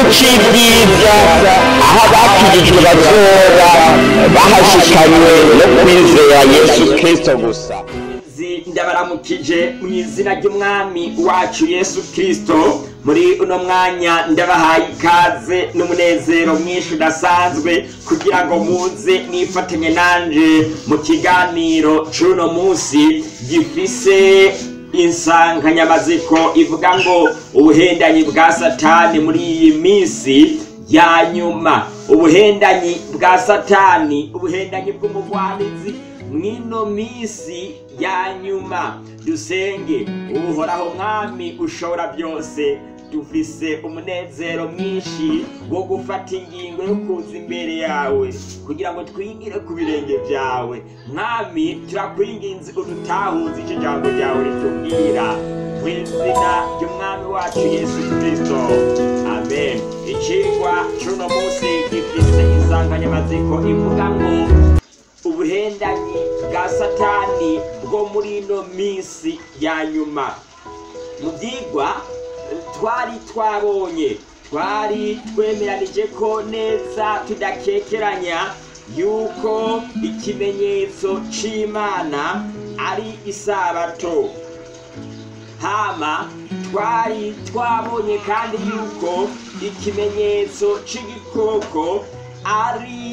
c'ibyiza aho abakirijwe bazoba bahashikanywe no kwizera yesu kristo gusa Zi- ndabaramukije mu izina ry'umwami wacu yesu kirisito muri uno mwanya ndabahaye ikaze n'umunezero mwinshi udasanzwe kugira ngo muze mwifatanye nanje mu kiganiro c'uno munsi gifise insanganyamaziko ivuga ngo ubuhendanyi bwa satani muri iyi minsi ya nyuma ubuhendanyi bwa satani ubuhendanyi bw'umugwanizi mwino minsi ya nyuma dusenge uhoraho mwami ushobora byose dufise umunezero mwinshi wo gufata ingingo yo kuza imbere yawe kugira ngo twigire ku birenge byawe mwami turakwinginze udutahuze icyo jambo ryawe ritubwira mu izina ry'umwami wacu yesu kirisito amen icigwa c'uno munsi gifise insanganyamatsiko ivuga ngo ubuhendanyi bwa satani bwo muri ino minsi ya nyuma mu byigwa twari twabonye twari twemeranije ko neza tudakekeranya yuko ikimenyetso c'imana ari isabato hama twari twabonye kandi yuko ikimenyetso c'igikoko ari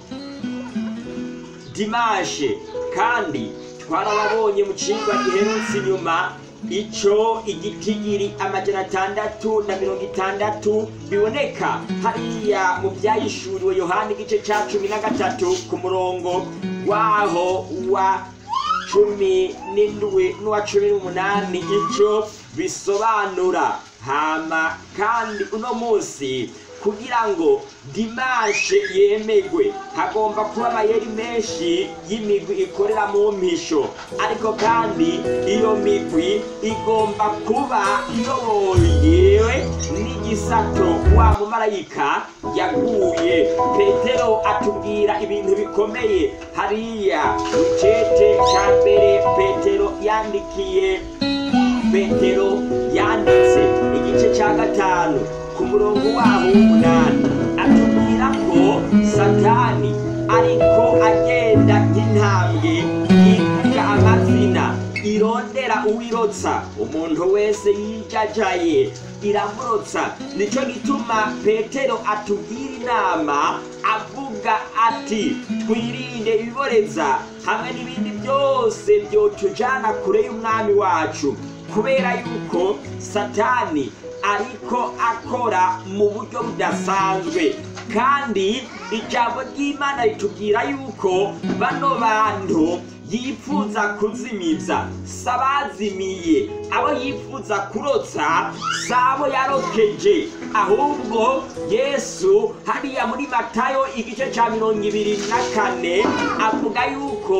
dimashe kandi twarababonye mu cigwa giherutse inyuma ico igitigiri amajana atandatu na mirongo itandatu biboneka hariya mu vyayishuriwe yohani igice ca cumi na gatatu ku murongo waho wa cumi n'indwi n'uwa cumi n'umunani ico bisobanura hama kandi uno munsi kugira ngo dimashe yemegwe hagomba kuba amayeri menshi y'imigwi ikorera mu mpisho ariko kandi iyo migwi igomba kuba iyoboyewe n'igisato wa mumarayika yaguye petero atubwira ibintu bikomeye hariya mu cete ca mbere petero yandikiye petero yanditse igice ca gatanu ku murongo waho w'umunani atubwira ko satani ariko agenda nk'intambwe yivuga amazina irondera uwirotsa umuntu wese yijajaye iramurotsa nico gituma petero atubwira inama avuga ati twirinde ibiboreza hamwe n'ibindi byose byotujana kure y'umwami wacu kubera yuko satani ariko akora mu buryo budasanzwe kandi ijambo ry'imana ritubwira yuko bano bantu yifuza kuzimiza sabazimiye abo yifuza kurotsa sabo yarokeje ahubwo yesu hariya muri matayo igice cya mirongo ibiri na kane avuga yuko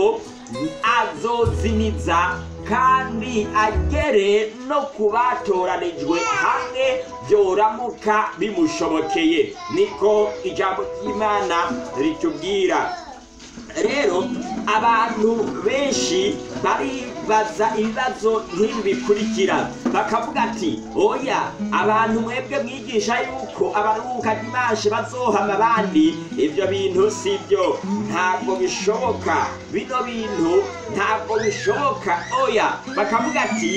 azozimiza kandi agere no ku batoranijwe hamwe byoramuka bimushobokeye niko ijambo ry'imana ritubwira rero abantu benshi baribaza ibibazo nk'ibi bikurikira bakavuga ati oya abantu mwebwe mwigisha yuko abaruhuka dimashe bazohama abandi ibyo bintu si byo ntabwo bishoboka bino bintu ntabwo bishoboka oya bakavuga ati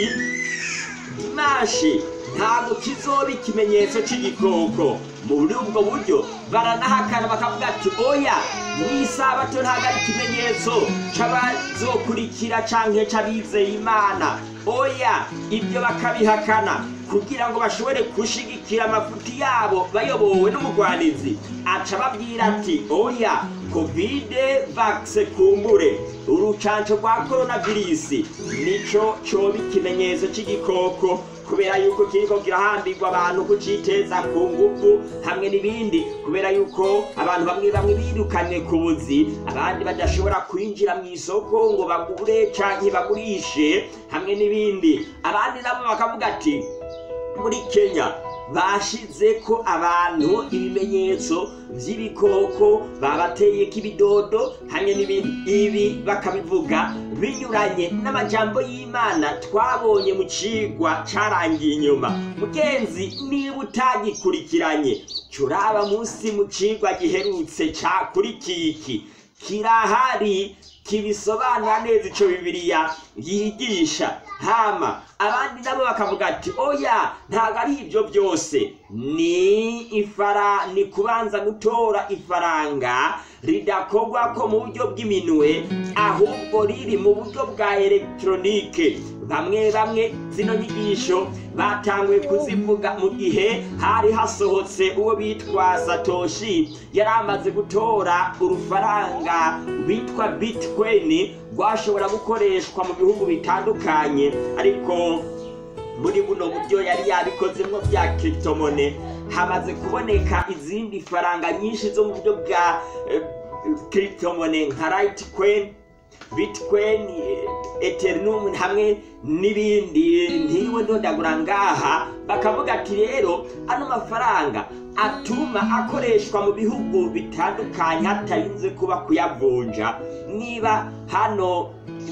dimashe ntabwo kizoba ikimenyetso cy'igikoko muri ubwo buryo baranahakana bakavuga ati oya n'isabato ntabwo ari ikimenyetso c'abazokurikira canke c'abizeye imana oya ibyo bakabihakana kugira ngo bashobore gushigikira amafuti yabo bayobowe n'umugwanizi aca ababwira ati oya kovide vakise kumbure urucanco rwa koronavirisi nico coba ikimenyetso c'igikoko kubera yuko kiriko kirahambirwa abantu kuciteza ku nguvu hamwe n'ibindi kubera yuko abantu bamwe bamwe birukanye ku buzi abandi badashobora kwinjira mu isoko ngo bagure canke bagurishe hamwe n'ibindi abandi nabo bakavuga ati muri kenya bashize ko abantu ibimenyetso by'ibikoko babateye k'ibidodo hamwe n'ibindi ibi bakabivuga binyuranye n'amajambo y'imana twabonye mu cigwa carangiye inyuma mugenzi niba utagikurikiranye curaba munsi mu cigwa giherutse cakurikiye iki kirahari kibisobanura neza ico bibiliya yigisha hama abandi nabo bakavuga ati oya ntabwo ari ibyo byose ni ifara ni kubanza gutora ifaranga ridakorwa ko mu buryo bw'iminwe ahubwo riri mu buryo bwa elegitoronike bamwe bamwe zino nyigisho batanguye kuzivuga mu gihe hari hasohotse uwo bitwa satoshi yari amaze gutora urufaranga rwitwa bitcoin rwashobora gukoreshwa mu bihugu bitandukanye ariko muri buno buryo yari yabikozemo bya kitomone hamaze kuboneka izindi faranga nyinshi zo mu buryo bwa kitomone nka rayitikoini bitcoin eternum hamwe n'ibindi ntiriwe ndondagura ngaha bakavuga ati rero ano mafaranga atuma akoreshwa mu bihugu bitandukanye hatarinze kuba kuyavunja niba hano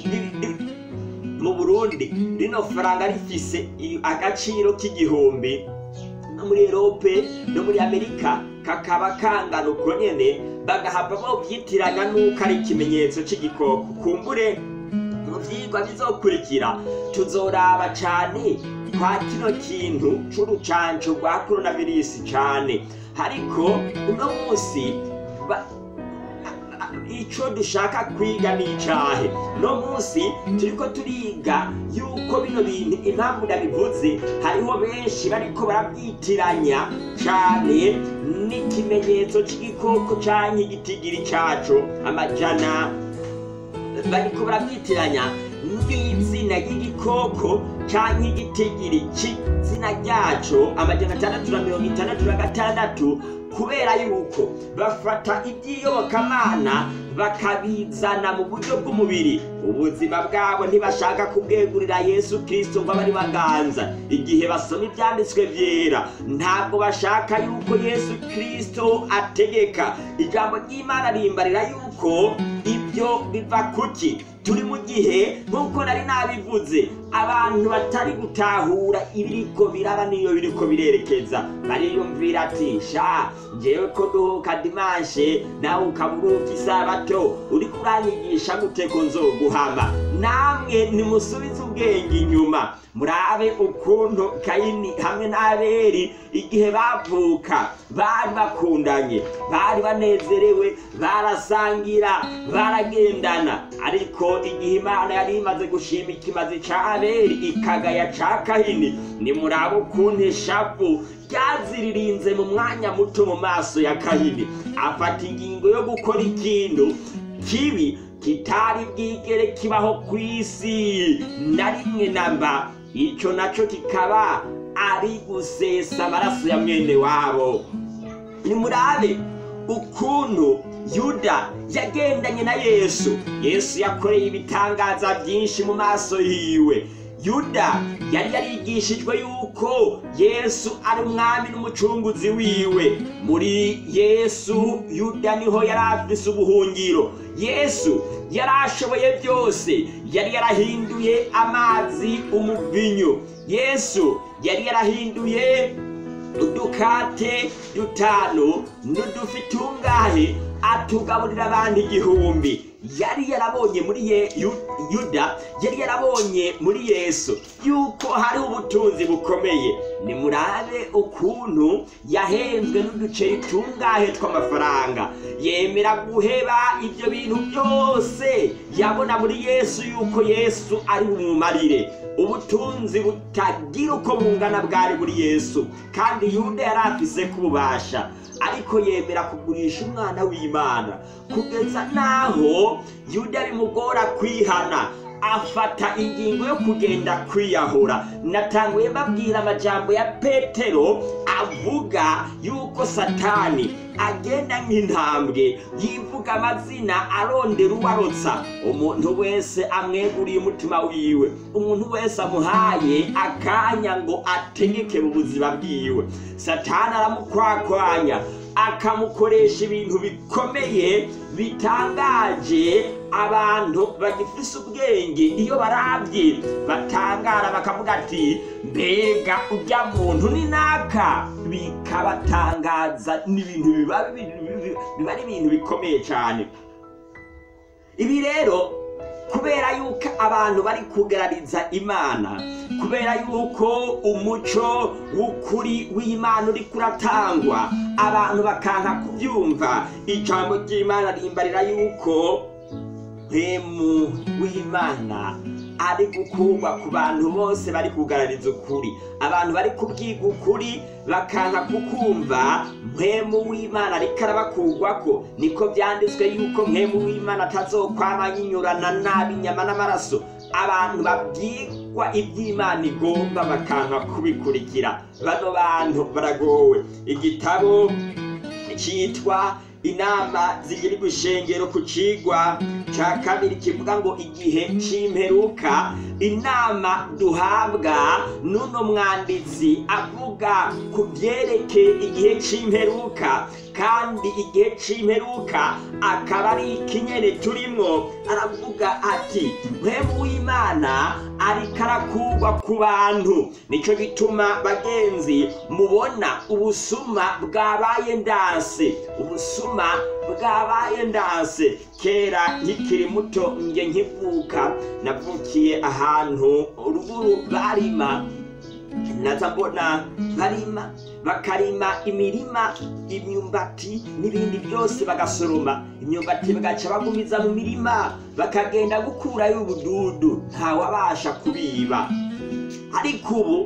mu burundi rino faranga rifise agaciro k'igihumbi no muri erope no muri amerika kakaba kangana uko nyene bagahava bavyitiranya n'uko ari ikimenyetso c'igikoko kumbure mu vyigwa bizokurikira tuzoraba cane kwa kino kintu c'urucanco rwa coronavirus cane ariko uno musi ico dushaka kwiga ni icahe no musi turiko turiga yuko bino bintu impamvu ndabivuze hariho benshi bariko barabyitiranya cane n'ikimenyetso c'igikoko canke igitigiri caco amajana bariko barabyitiranya n'izina ry'igikoko canke igitigiri c'izina ryaco amajana atandatu na mirongo itandatu na gatandatu kubera yuko bafata iby'iyobokamana bakabizana mu buryo bw'umubiri ubuzima bwabo ntibashaka kubwegurira yesu kirisito ngo abe ari baganza igihe basoma ibyanditswe byera ntabwo bashaka yuko yesu kirisito ategeka ijambo ry'imana rimbarira yuko ibyo biva kuki turi mu gihe nk'uko nari nabivuze abantu batari gutahura ibiriko biraba niyo biriko birerekeza bariyumvira ati sha njewe ko duhuka dimanshe nawe ukaburuka isabato uriko uranyigisha gute ko nzoguhama namwe nimusubize ubwenge inyuma murabe ukuntu kayini hamwe n'aberi igihe bavuka bari bakundanye bari banezerewe barasangira baragendana ariko igihe imana yari imaze gushima ikimazi ca aberi ikagaya ca kahini nimurabe ukuntu ishavu ryaziririnze mu mwanya muto mu maso ya kahini afata ingingo yo gukora ikintu kibi kitari bwigere kibaho ku isi na rimwe namba icyo nacyo kikaba ari gusesa amaraso ya mwene wabo nimurabe ukuntu yuda yagendanye na yesu yesu yakoreye ibitangaza byinshi mu maso yiwe yuda yari yarigishijwe yuko yesu ari umwami n'umucunguzi wiwe muri yesu yuda niho yari afise ubuhungiro yesu yari ashoboye byose yari yarahinduye amazi umuvinyu yesu yari yarahinduye udukate dutanu n'udufi tungahe atugaburira abantu igihumbi yari yarabonye muri ye Yu- yuda yari yarabonye muri yesu yuko hari ubutunzi bukomeye nimurabe ukuntu yahenzwe n'uduceri tungahe tw'amafaranga yemera guheba ibyo bintu byose yabona muri yesu yuko yesu ari bumumarire ubutunzi butagira uko bungana bwari muri yesu kandi yuda yari afise kububasha ariko yemera kugurisha umwana w'imana kugeza n'aho yuda bimugora kwihana afata ingingo yo kugenda kwiyahura natanguye babwira amajambo ya petero avuga yuko satani agenda nk'intambwe yivuga amazina arondera uwarotsa umuntu wese amweguriye umutima wiwe umuntu wese amuhaye akanya ngo ategeke mu buzima bwiwe satani aramukwakwanya akamukoresha ibintu bikomeye bitangaje abantu bagifise ubwenge iyo barabye batangara bakavuga ati mbega urya muntu ni naka bikabatangaza n'ibintu biba biba ari ibintu bikomeye cyane ibi rero kubera yuko abantu bari kugarariza imana kubera yuko umuco w'ukuri w'imana uri kuratangwa abantu bakanka kubyumva ijambo ry'imana rimbarira yuko mpemu w'imana ari gukurwa ku bantu bose bari kugarariza ukuri abantu bari kubwiga ukuri bakanka kukumva mpemu w'imana ariko arabakurwako niko byanditswe yuko mpemu w'imana atazokwama yinyurana nabi inyama n'amaraso abantu babwirwa iby'imana igomba bakanka kubikurikira bano bantu baragowe igitabo cyitwa inama zigira gushengero ku cigwa ca kabiri kivuga ngo igihe c'imperuka inama duhabwa n'uno mwanditsi avuga ku byerekeye igihe c'imperuka kandi igihe c'imperuka akaba ari ikinyene turimwo aravuga ati mpemu w'imana ariko arakurwa ku bantu nico gituma bagenzi mubona ubusuma bwabaye ndanse ubusuma bwabaye ndanse kera nkikiri muto nge nkivuka navukiye ahantu ruguru barima naza mbona barima bakarima imirima imyumbati n'ibindi byose bagasoroma imyumbati bagaca bagumiza mu mirima bakagenda gukurayo ubududu ntawabasha kubiba ariko ubu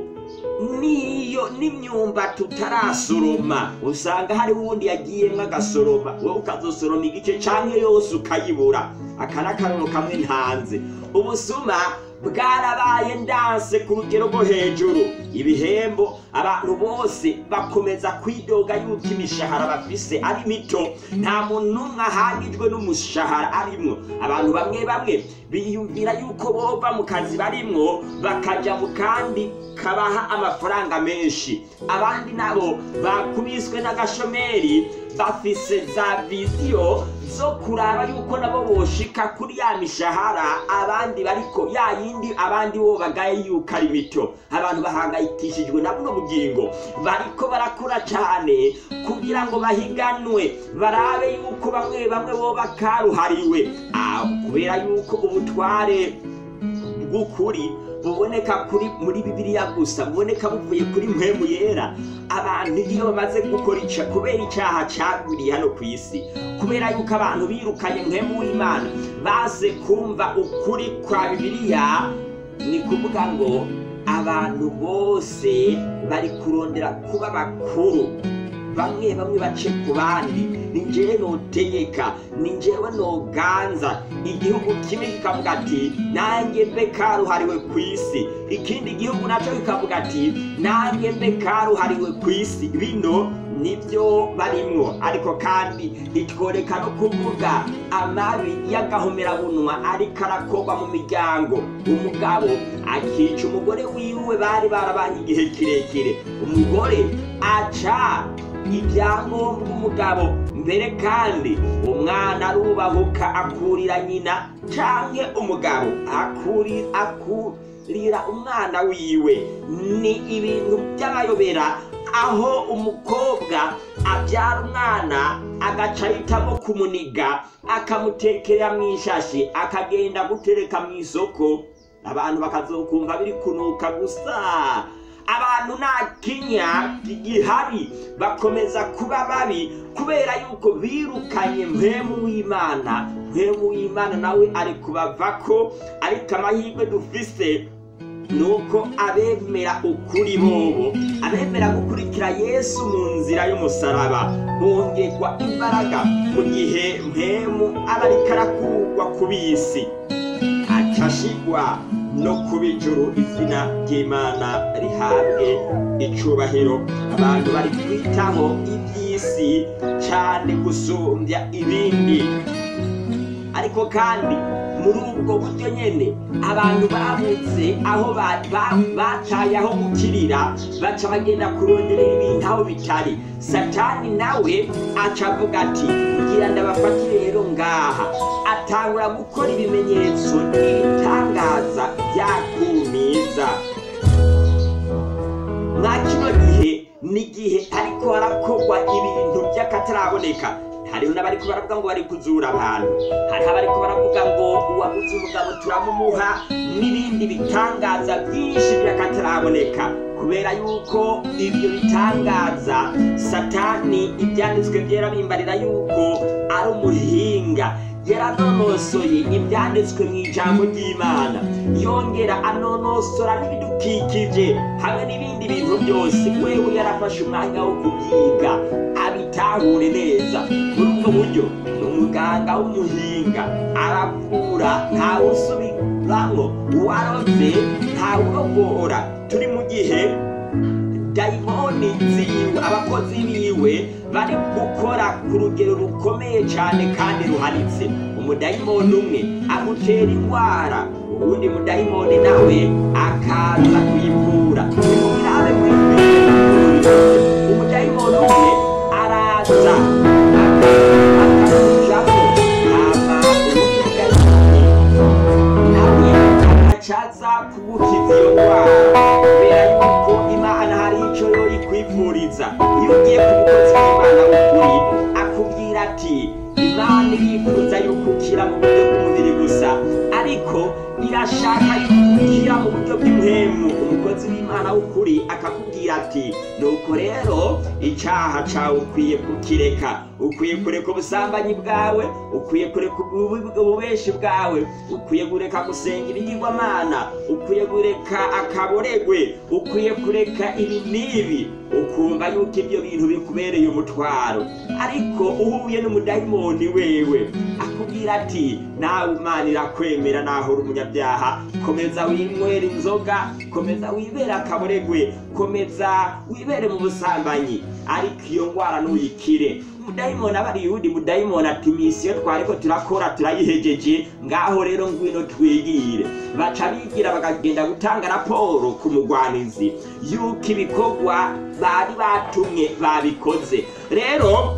niyo n'imyumbati utarasoroma usanga hari uwundi yagiyemwo agasoroma wowe ukazosoroma igice canke yose ukayibura aka n'akaroro kamwe ntanze ubusuma bwarabaye ndanse ku rugero rwo hejuru ibihembo abantu bose bakomeza kwidoga yuko imishahara bafise ari mito nta muntu n'umwe ahagijwe n'umushahara arimwo abantu bamwe bamwe biyumvira yuko bova mu kazi barimwo bakaja mu kandi kabaha amafaranga menshi abandi nabo bakubiswe n'agashomeri bafise za viziyo zo kuraba yuko nabo boshika kuri ya mishahara abandi bariko ya yindi abandi bo bagaye yuko ari mito abantu bahangayikishijwe na buno bugingo bariko barakora cane kugira ngo bahiganwe barabe yuko bamwe bamwe bo bakaruhariwe Ah, kubera yuko ubutware bw'ukuri buboneka kuri muri bibiliya gusa buboneka buvuye kuri mpemu yera abantu iyo bamaze gukora ica kubera icyaha cyagwiriye hano ku isi kubera yuko abantu birukanye mpemu w'imana baze kumva ukuri kwa bibiliya ni kuvuga ngo abantu bose bari kurondera kuba bakuru bamwe bamwe bace ku bandi ni njyewe notegeka ni njyewe noganza igihugu kimwe kikavuga ati nanjye mbe karuhariwe ku isi ikindi gihugu nacyo kikavuga ati nanjye mbe karuhariwe ku isi bino nibyo barimwo ariko kandi itworeka no kuvuga amabi y'agahomerabunwa ariko arakorwa mu miryango umugabo akica umugore wiwe bari barabanye igihe kirekire umugore aca ibyangombwa umugabo mbere kandi umwana arubahuka akurira nyina canke umugabo akuri akurira umwana wiwe ni ibintu by'amayobera aho umukobwa abyara umwana agaca ahitamo kumuniga akamutekera mu ishashi akagenda gutereka mu isoko abantu bakazokumva biri kunuka gusa abantu nta kinya gihari bakomeza kuba babi kubera yuko birukanye mpemu w'imana mpemu w'imana nawe ari kubavako ariko amahirwe dufise nuko abemera ukuri bobo abemera gukurikira yesu mu nzira y'umusaraba bongerwa imbaraga mu gihe mpemu aba ariko arakurwa ku bisi ati acashigwa no kuba ijuru izina ry'imana rihabwe icubahiro abantu bari kwitaho iby'isi cyane gusumbya ibindi ariko kandi muri ubwo buryo nyene abantu babutse aho ba- ba- bataye aho gukirira baca bagenda kuronderera ibintu aho bitari satani nawe aca avuga ati kugira ndabafate rero ngaha atangura gukora ibimenyetso n'ibitangaza byakumiza mwa kino gihe ni igihe ariko harakorwa ibintu by'akataraboneka hariho n'abariko baravuga ngo bari kuzura abantu hariho abariko baravuga ngo uwabuze umugabo turamumuha n'ibindi bitangaza byinshi by'akataraboneka kubera yuko ibyo bitangaza satani ibyanditswe byera bimbarira yuko ari umuhinga yaranonosoye ibyanditswe mu ijambo ry'imana yongera anonosora n'ibidukikije hamwe n'ibindi bintu byose wewe yarafashe umwanya wo kubyiga abitahure neza muri ubwo buryo ni umuganga w'umuhinga aravura ntawusubiramwo uwaroze ntawurogora turi mu gihe dayimoni ziwe abakozi biwe bari gukora ku rugero rukomeye cyane kandi ruhanitse umudayimoni umwe agutera indwara uwundi mudayimoni nawe akaza kuyivura nimubirabe mwebwe umudayimoni umwe araza akakujamo hama uwundi mudayimoni nawe agacaza kugukiza iyo ndwara kubera yuko imana hari icyo yoyikwifuriza iyo ugiye ku mukozi w'imana w'ukuri akubwira ati imana irifuza yuko ukira mu buryo bw'umubiri gusa ariko irashaka yuko ukira mu buryo bw'impemu umukozi w'imana w'ukuri akakubwira ati nuko rero icyaha cyawe ukwiye kukireka ukwiye kureka ubusambanyi bwawe ukwiye kureka ubu- ububeshi bwawe ukwiye kureka gusenga ibigirwamana ukwiye kureka akaboregwe ukwiye kureka ibi n'ibi ukumva yuko ibyo bintu bikubereye umutwaro ariko uhuye n'umudayimoni wewe akubwira ati nawe imana irakwemera naho uri umunyabyaha komeza winywera inzoga komeza wibere akaboregwe komeza wibere mu busambanyi ariko iyo ndwara ntuyikire umudayimoni aba ari yundi mudayimoni ati misiyo twariko turakora turayihejeje ngaho rero ngwino twigire baca bigira bakagenda gutanga raporo ku mugwanizi yuko ibikorwa bari batumwe babikoze rero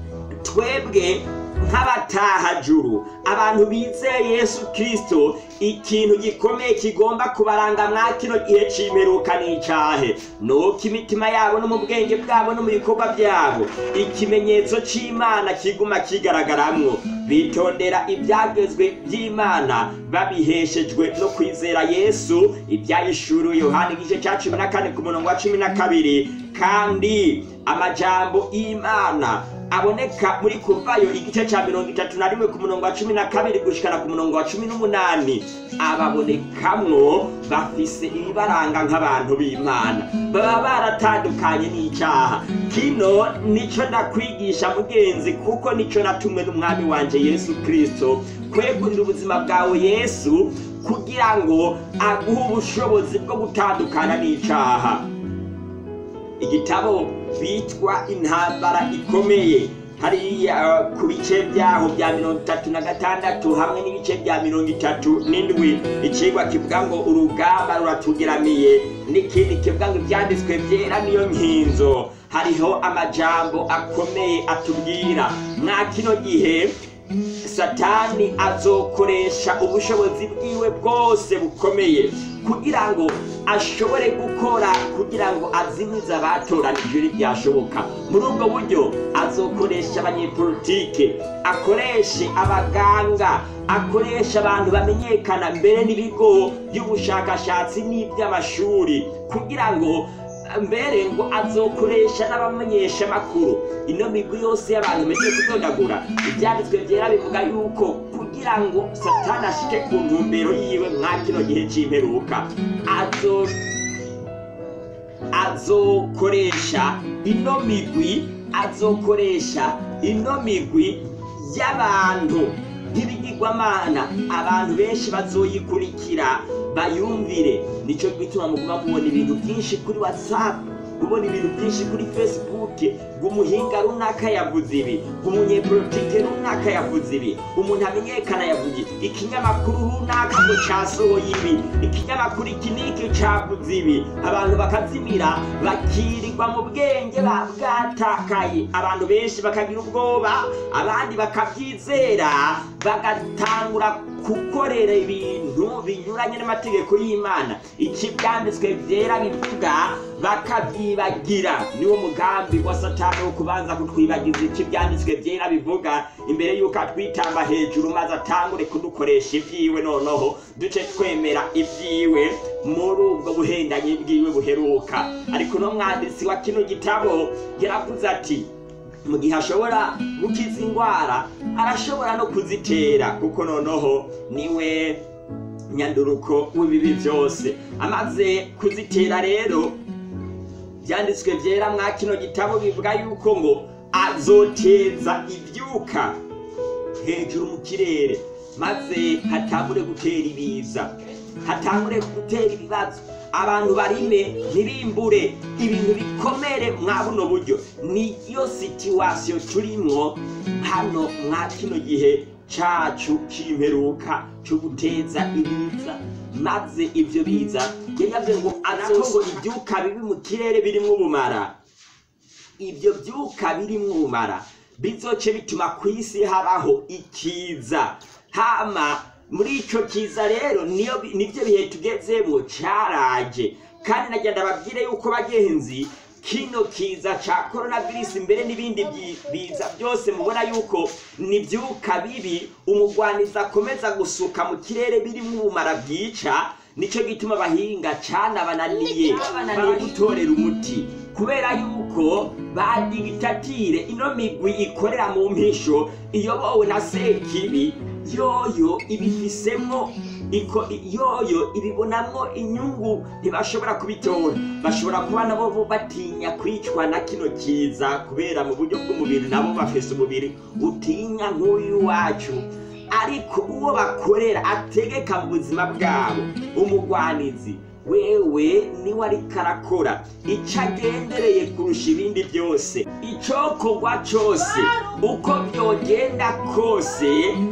twebwe nk'abatahajuru abantu bizeye yesu kirisito ikintu gikomeye kigomba kubaranga mwa kino gihe c'imperuka n'icahe nuko imitima yabo no mu bwenge bwabo no mu bikorwa byabo ikimenyetso c'imana kiguma kigaragaramwo bitondera ibyagezwe by'imana babiheshejwe no kwizera yesu ibyayishuriwe yohani igice cya cumi na kane ku murongo wa cumi na kabiri kandi amajambo y'imana aboneka muri kuvayo igice cya mirongo itatu na rimwe ku murongo wa cumi na kabiri gushikana ku murongo wa cumi n'umunani ababonekamwo bafise ibibaranga nk'abantu b'imana baba baratandukanye n'icyaha kino nico ndakwigisha mugenzi kuko nico natumwe n'umwami wanje yesu kirisito kwegurira ubuzima bwawe yesu kugira ngo aguhe ubushobozi bwo gutandukana n'icyaha igitabo bitwa intambara ikomeye hariya ku bice byaho bya mirongo itatu na gatandatu hamwe n'ibice bya mirongo itatu n'indwi ikigwa kivuga ngo urugamba ruratugeramiye n'ikindi kivuga ngo ibyanditswe byera niyo nkinzo hariho amajambo akomeye atubwira mwa kino gihe satani azokoresha ubushobozi bwiwe bwose bukomeye kugira ngo ashobore gukora kugira ngo azimize abatoranijwe ntibyashoboka muri ubwo buryo azokoresha abanyepolitike akoreshe abaganga akoresha abantu bamenyekana mbere n'ibigo by'ubushakashatsi n'iby'amashuri kugira ngo mbere ngo azokoresha n'abamenyesha amakuru ino migwi yose y'abantu imeje kudodagura ibyanditswe byera bivuga yuko kugira ngo satani ashike ku ntumbero yiwe mwa kino gihe c'imperuka azo azokoresha ino migwi azokoresha ino migwi y'abantu nk'ibigirwamana abantu benshi bazoyikurikira bayumvire nicyo gituma muguma mubona ibintu byinshi kuri whatsapp ubona ibintu byinshi kuri facebook umuhinga runaka yavuze ibi umunyepolitike runaka yavuze ibi umuntu amenyekana yavuze ibi ikinyamakuru runaka ngo casohoye ibi ikinyamakuru iki niki cavuze ibi abantu bakazimira bakirirwa mu bwenge ba- bwatakaye abantu benshi bakagira ubwoba abandi bakabyizera bagatangura gukorera ibintu binyuranye n'amategeko y'imana iki byanditswe byera bivuga bakabyibagira niwo mugambi wa satani wo kubanza kutwibagiza iki byanditswe byera bivuga imbere y'uko atwitamba hejuru maze atangure kudukoresha ibyiwe noneho duce twemera ibyiwe muri ubwo buhendanyi bwiwe buheruka ariko no mwanditsi wa kino gitabo yaravuze ati mu gihe ashobora gukiza indwara arashobora no kuzitera kuko noneho niwe nyanduruko w'ibibi byose amaze kuzitera rero byanditswe byera mwa kino gitabo bivuga yuko ngo azoteza ibyuka hejuru mu kirere maze hatangure gutera ibiza hatangure gutera ibibazo abantu barime ntibimbure ibintu bikomere mwa buno buryo niyo situwasiyo turimwo hano mwa kino gihe cacu c'imperuka co guteza ibiza maze ivyo biza yari yavuze ngo anako ngo ivyuka bibi mu kirere birimwo ubumara ibyo byuka birimwo ubumara bizoce bituma ku isi habaho ikiza hama muri ico kiza rero niyo bi- nivyo bihe tugezemwo caraje kandi nagenda babwire yuko bagenzi kino kiza ca coronavirus mbere n'ibindi byi- biza byose mubona yuko ni byuka bibi umugwaniza akomeza gusuka mu kirere birimwo ubumara bwica nico gituma abahinga canabananiye bananiye gutorera umuti kubera yuko badigitatire ino migwi ikorera mu mpisho iyobowe na sekibi yoyo ibifisemwo iko yoyo ibibonamwo inyungu ntibashobora kubitora bashobora kuba nabo bo batinya kwicwa na kino kiza kubera mu buryo bw'umubiri nabo bafise umubiri utinya nk'uyu wacu ariko uwo bakorera ategeka mu buzima bwabo umugwanizi wewe niwe ariko arakora icyo agendereye kurusha ibindi byose icokorwa cyose uko byogenda kose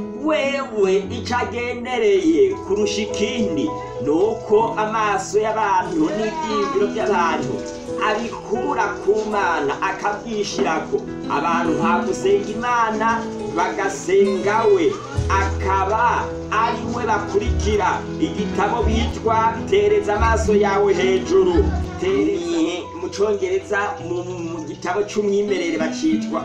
wewe icyo agendereye kurusha ikindi ni uko amaso y'abantu n'ibyiyumviro by'abantu abikura ku mana akabyishyirako abantu nta gusenga imana bagasenga we akaba ari we bakurikira igitabo bitwa tereza amaso yawe hejuru Tere- mu cyongereza mu mu gitabo cy'umwimerere bacitwa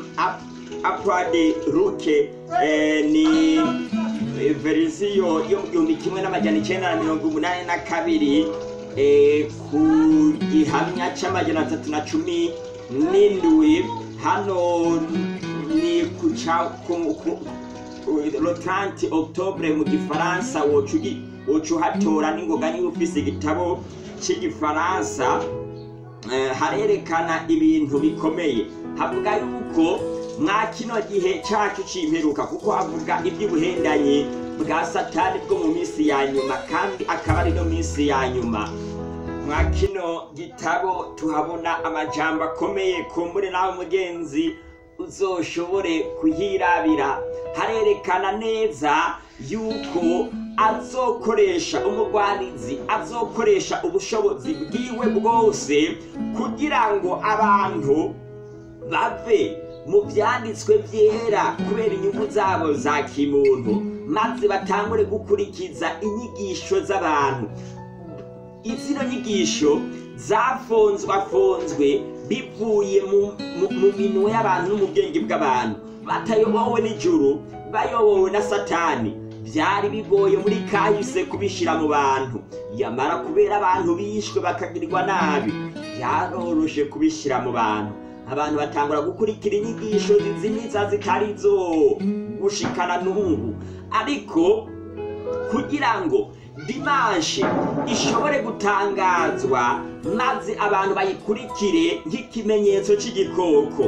apurade ruke ni eh, verisiyo yo mu gihumbi kimwe n'amajana icyenda na mirongo umunani na kabiri eh, ku gihamya cy'amajana atatu na cumi n'indwi hano ni ku ca- ku- ku- le 30 octobre mu gifaransa woca ugi- woca uhatora n'ingoga niba ufise igitabo cy'igifaransa eh, harerekana ibintu bikomeye havuga yuko mwa kino gihe cyacu c'imperuka kuko havuga iby'ubuhendanyi bwa satani bwo mu minsi ya nyuma kandi akaba ari no minsi ya nyuma mwa kino gitabo tuhabona amajambo akomeye kumbure nawe mugenzi uzoshobore kuhirabira harerekana neza yuko azokoresha umugwanizi azokoresha ubushobozi bwiwe bwose kugira ngo abantu bave mu byanditswe byera kubera inyungu zabo za kimuntu maze batangure gukurikiza inyigisho z'abantu izino nyigisho zafonzwafonzwe bivuye mu- mu- mu minwe y'abantu no mu bwenge bw'abantu batayobowe n'ijuru bayobowe na satani byari bigoye muri kahise kubishyira mu bantu yamara kubera abantu bishwe bakagirirwa nabi byaroroshe kubishyira mu bantu abantu batangura gukurikira inyigisho zizimiza zitari zo gushikana n'ubu ariko kugira ngo dimanshi ishobore gutangazwa maze abantu bayikurikire nk'ikimenyetso cy'igikoko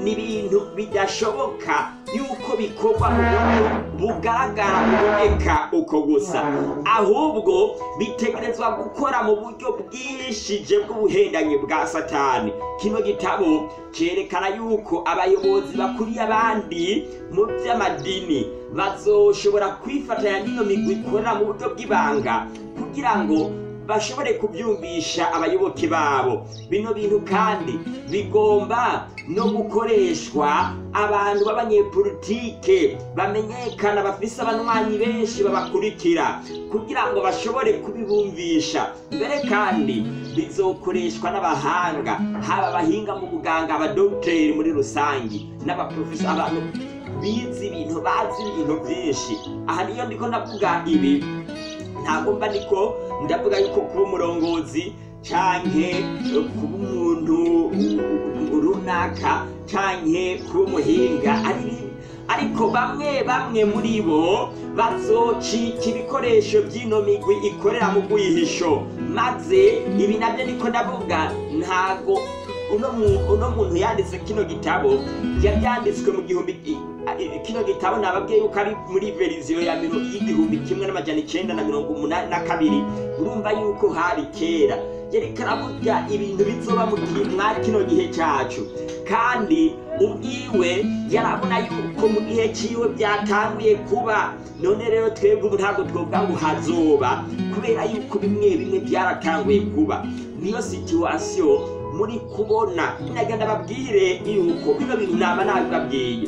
ni ibintu bidashoboka yuko bikorwa mu buryo bugaragara buboneka uko gusa ahubwo bitegerezwa gukora mu buryo bwihishije bw'ubuhendanyi bwa satani kino gitabo cyerekana yuko abayobozi bakuriye abandi mu by'amadini bazoshobora kwifatanya n'iyo migwi ikorera mu buryo bw'ibanga kugira ngo bashobore kubyumvisha abayoboke babo bino bintu kandi bigomba no gukoreshwa abantu b'abanyepolitike bamenyekana bafise abanywanyi benshi babakurikira kugira ngo bashobore kubibumvisha mbere kandi bizokoreshwa n'abahanga haba abahinga mu buganga abadogiteri muri rusange n'abaprofesa abantu bize ibintu bazi ibintu byinshi aha niyo ndiko ndavuga ibi ntabwo mba niko ndavuga yuko kuba umurongozi canke kuba umuntu runaka canke kuba umuhinga ari bibi ariko bamwe bamwe muri bo bazocika ibikoresho by'ino migwi ikorera mu bwihisho maze ibi nabyo niko ndavuga ntago uno mu- uno muntu yanditse kino gitabo yari yanditswe mu gihumbi kino gitabo nababwiye yuko ari muri veriziyo ya miro y'igihumbi kimwe n'amajana icenda na mirongo umunani na kabiri urumva yuko hari kera yerekana burya ibintu bizoba mu gihe mwa kino gihe cyacu kandi ubwiwe yarabona yuko mu gihe ciwe byatanguye kuba none rero twebwe ubu ntabwo twovuga ngo hazoba kubera yuko bimwe bimwe byaratanguye kuba niyo situwasiyo muri kubona nagenda babwire yuko bino bintu naba nabibabwiye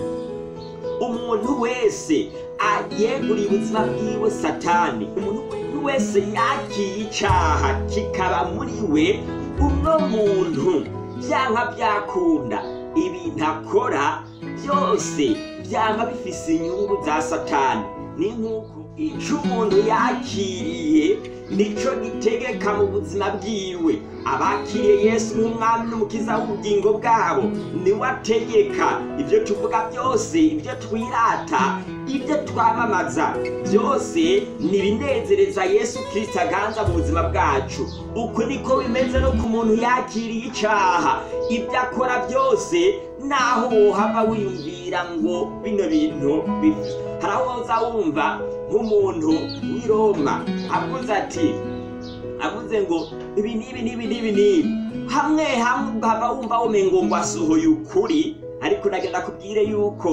umuntu wese yeguriye ubuzima bwiwe satani umuntu wese yakiye icyaha kikaba muri we uno muntu byanga byakunda ibintu akora byose byaba bifise inyungu za satani ni nk'uko icyo umuntu yakiriye nicyo gitegeka mu buzima bwiwe abakiriye yesu nk'umwami n'umukiza w'ubugingo bwabo niwe ategeka ibyo tuvuga byose ibyo twirata ibyo twamamaza byose ni ibinezereza yesu kirisita aganza mu buzima bwacu uku niko bimeze no ku muntu yakiriye icyaha ibyo akora byose naho wohava wiyumvira ngo bino bintu bibi hari aho uza wumva nk'umuntu w'i roma avuze ati avuze ngo ibi n'ibi n'ibi n'ibi n'ibi hamwe hamwe ukava wumva womengo ngo asohoye ukuri ariko nagenda kubwire yuko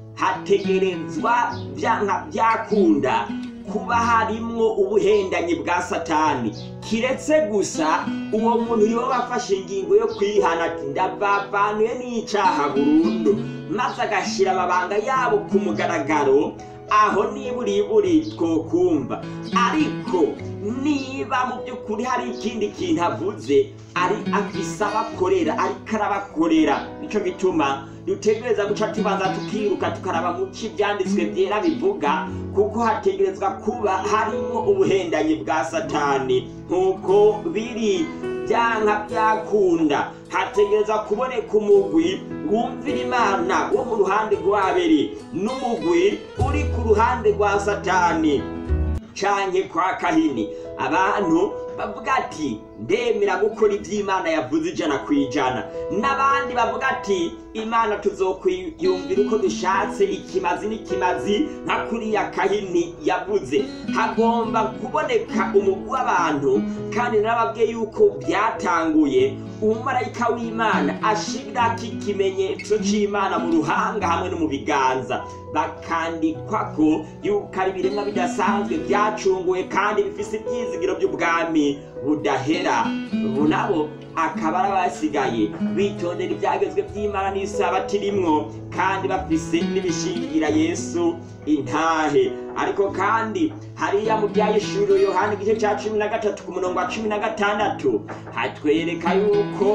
hategerezwa byanka byakunda kuba harimwo ubuhendanyi bwa satani kiretse gusa uwo muntu yoba afashe ingingo yo kwihana ati ndabavanuye n'icaha burundu maze agashyira amabanga yabo ku mugaragaro aho niburiburi twokumva ariko niba mu by'ukuri hari ikindi kintu avuze ari afise abakorera ariko arabakorera nicyo gituma dutegereza guca tubanza tukiruka tukaraba mu ki ibyanditswe byera bivuga kuko hategerezwa kuba harimo ubuhendanyi bwa satani nk'uko biri byanka byakunda hategereza kuboneka umugwi wumvira imana wo mu ruhande rw'abiri n'umugwi uri ku ruhande rwa satani canke kwa kahini abantu bavuga ati ndemera gukora iby'imana yavuze ijana ku ijana n'abandi bavuga ati imana tuzokwiyumvira uko dushatse ikimazi n'ikimazi nka kuriya kahini yavuze hagomba kuboneka umugwi w'abantu kandi narababwiye yuko byatanguye umumarayika w'imana ashirako ikimenyetso c'imana mu ruhanga hamwe no mu biganza bakandikwa ko yuko ari ibiremwa bidasanzwe byacunguwe kandi bifise ibyizigiro by'ubwami budahera ubu nabo akaba ari abasigaye bitondera ibyagezwe by'imana n'isabati rimwo kandi bafise n'ibishingira yesu intahe ariko kandi hariya mu byayishuro yohani igice cya cumi na gatatu ku murongo wa cumi na gatandatu hatwereka yuko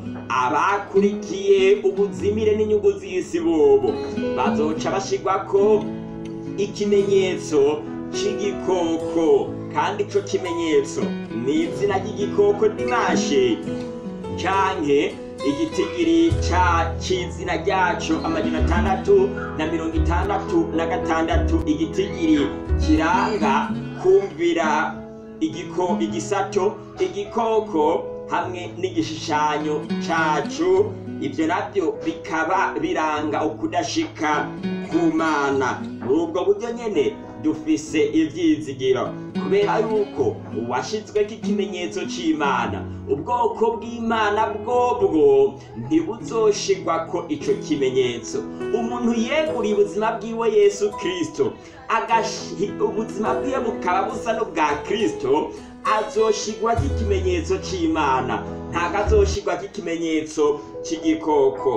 abakurikiye ubuzimire n'inyungu z'isi bobo bazoca bashigwako ikimenyetso c'igikoko kandi ico kimenyetso ni izina ry'igikoko dimashe canke igitigiri ca c'izina ryaco amajana atandatu na mirongo itandatu na gatandatu igitigiri kiranga kumvira igiko igisato igikoko hamwe n'igishushanyo cacu ibyo nabyo bikaba biranga ukudashika ku mana muri ubwo buryo nyene dufise ivyizigiro kubera yuko uwashizweko ikimenyetso c'imana ubwoko bw'imana bwobwo ntibuzoshirwako ico kimenyetso umuntu yeguriye ubuzima bwiwe yesu kristo agashi- ubuzima bwiwe bukaba busa n'ubwa kristo azoshirwako ikimenyetso c'imana ntabwo azoshirwako ikimenyetso c'igikoko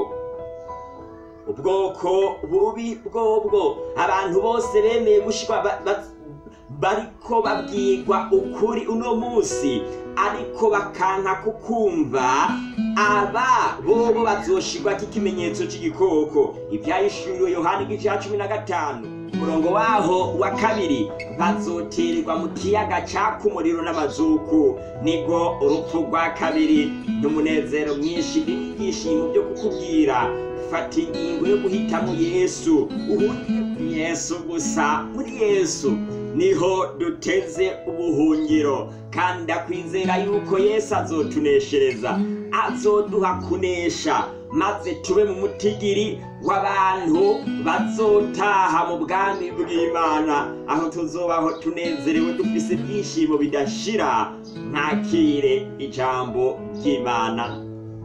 ubwoko bubi bwobwo abantu bose bemeye gushirwa ba- ba- bariko babwirwa ukuri uno munsi ariko bakanka kukumva aba bobo bazoshirwako ikimenyetso c'igikoko ivyahishuriwe yohani igice ca cumi na gatanu umurongo waho wa kabiri bazotererwa mu kiyaga caka umuriro n'amazuku nibwo urupfu rwa kabiri n'umunezero mwinshi n'ibyishimo byo kukubwira fata ingingo yo guhitamo yesu uhungire kuri yesu gusa muri yesu niho duteze ubuhungiro kandi ndakwizera yuko yesu azotuneshereza azoduha kunesha maze tube mu mutigiri w'abantu bazotaha mu bwami bw'imana aho tuzobaho tunezerewe dufise ibyishimo bidashira ntakire ijambo ry'imana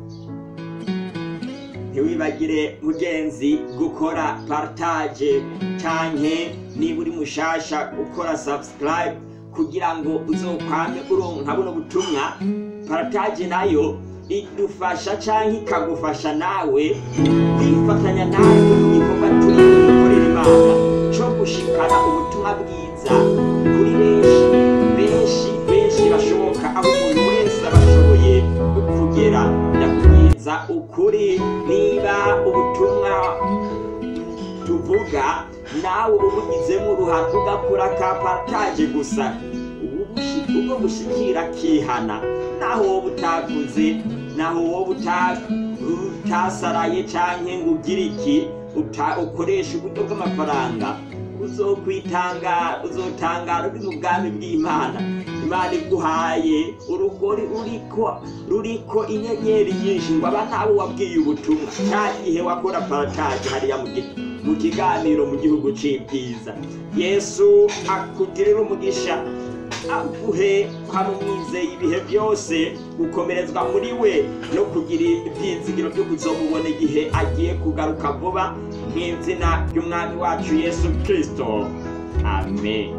ntiwibagire mugenzi gukora partage canke niba uri mushasha gukora subscribe kugira ngo uzokwame uronka buno butumwa partage nayo idufasha canke ikagufasha nawe kwifatanya nawe mu gikorwa turi gukorera imana co gushikana ubutumwa bwiza kuri benshi benshi benshi bashoboka aho umuntu wese aba ashoboye kugera ndakubwiza ukuri niba ubutumwa tuvuga nawe ubugizemo uruhare ugakora ka partage gusa ubushi- ubwo bushikira kihana naho wowe utavuze naho wowe uta- utasaraye canke ngo ugire iki uta- ukoresha uburyo bw'amafaranga uzokwitanga uzotangara uri mu bwami bw'imana imana iguhaye urugori ruriko ruriko inyenyeri nyinshi ngo aba nawe wabwiye ubutumwa cya gihe wakora parataje hariya mu gi- mu kiganiro mu gihugu c'ibyiza yesu akugirira umugisha aguhe kwamumwizeye ibihe byose gukomerezwa muri we no kugira ibyizigiro byo kuzomubona igihe agiye kugaruka vuba nk'izina ry'umwami wacu yesu kristo amen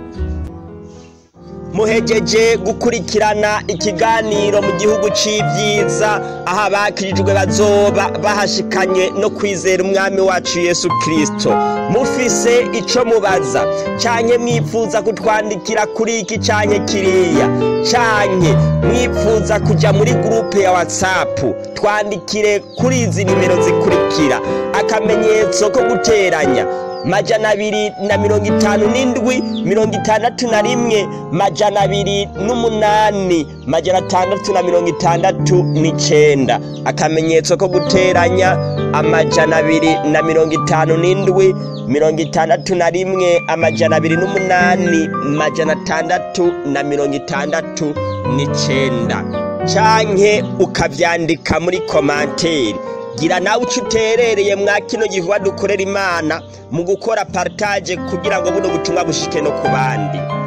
muhejeje gukurikirana ikiganiro mu gihugu c'ivyiza aho abakirijwe bazoba bahashikanye no kwizera umwami wacu yesu kristo mufise ico mubaza canke mwifuza kutwandikira kuri iki canke kiriya canke mwifuza kuja muri gurupe ya whatsapp twandikire kuri izi nimero zikurikira akamenyetso ko guteranya majana abiri na mirongo itanu n'indwi mirongo itandatu na rimwe majana abiri n'umunani majana atandatu na mirongo itandatu n'icenda akamenyetso ko guteranya amajana abiri na mirongo itanu n'indwi mirongo itandatu na rimwe amajana abiri n'umunani majana atandatu na mirongo itandatu n'icenda canke ukavyandika muri komanteri gira nawe uco uterereye mwa kino gikorwa dukorera imana mu gukora partage kugira ngo buno butumwa bushike no ku bandi